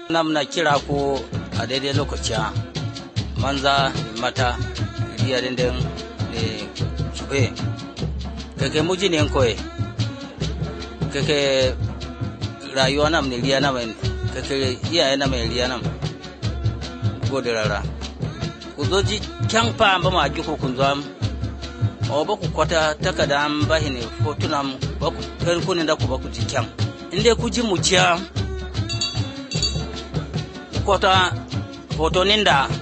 nam na kira ko a daidai lokaci manza mata riya den ne sube keke muji ne koye keke rayuwa nam ne riya nam keke iyaye nam ne riya nam gode rara ku zo ji kyan fa ba ma ji ko kun zo o ba ku kwata takada an ba ne fotunam ba ku kan kunin da ku ba ku ji kyan inda ku ji mu ciya kwata hotonin da